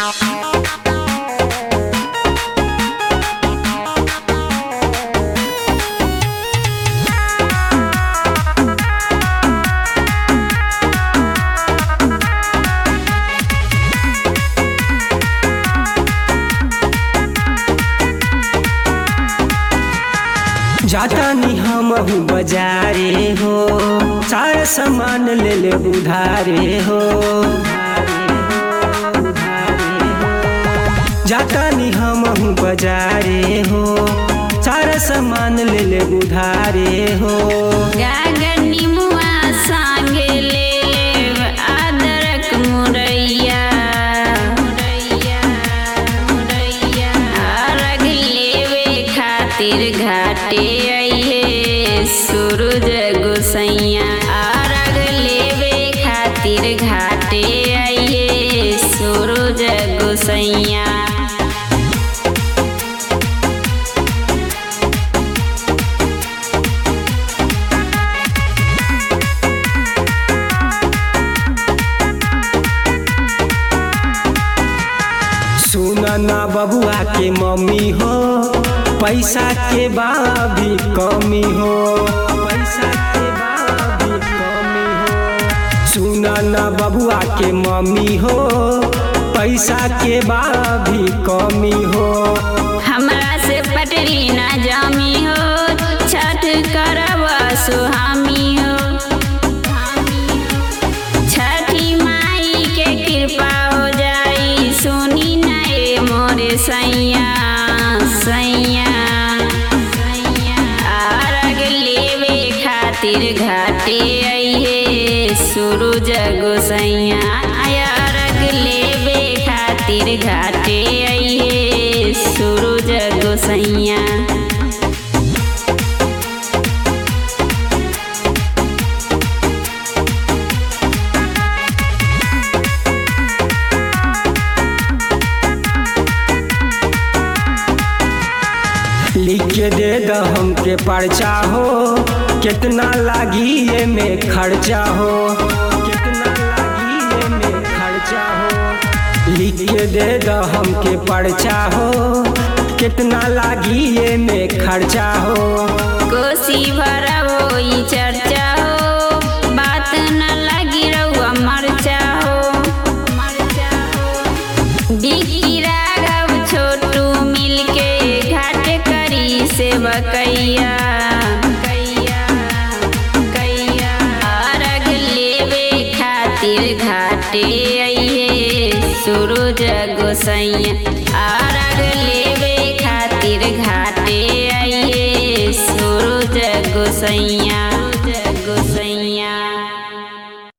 जातानी हमहू बजारे हो सारा सामान ले ले उधारे हो जातानी हमहू बजारे हो सारा सामान ले ले उधारे हो गागनी मुआ सांगे ले लेव अदरक मुरैया मुरैया मुरैया अरग लेवे खातिर घाटे अइहे सूरज गोसैया अरग लेवे खातिर घाटे अइहे सूरज गोसैया सुना ना बबुआ के मम्मी हो पैसा के बा भी कमी हो पैसा के बा भी कमी हो सुना ना बबुआ के मम्मी हो पैसा के बा भी कमी हो हमरा से पटरी ना जामी हो छठ करब सुहामी हो छठी माई के कृपा हो जाई सुनी नए मोरे सैया सैया आरग लेवे खातिर घाटे अइहे सूरज गोसैया अरग लेवे खातिर घाटे अइहे सूरज गोसैया लिख के दे द हमके पर्चा हो कितना लागी ये में खर्चा हो कितना लागी ये में खर्चा हो लिख के दे द हमके पर्चा हो कितना लागी ये में खर्चा हो कोसी भरब होई चर्चा हो बात न लगी रहुआ मरचा हो डिक्की राघव छोटू मिलके घाट करी सेवकैया कैया कैया अर्घ लेवे खातिर घाटे अइहे सूरज गोसैया अर्घ लेवे खातिर घाटे अइहे सूरज गोसैया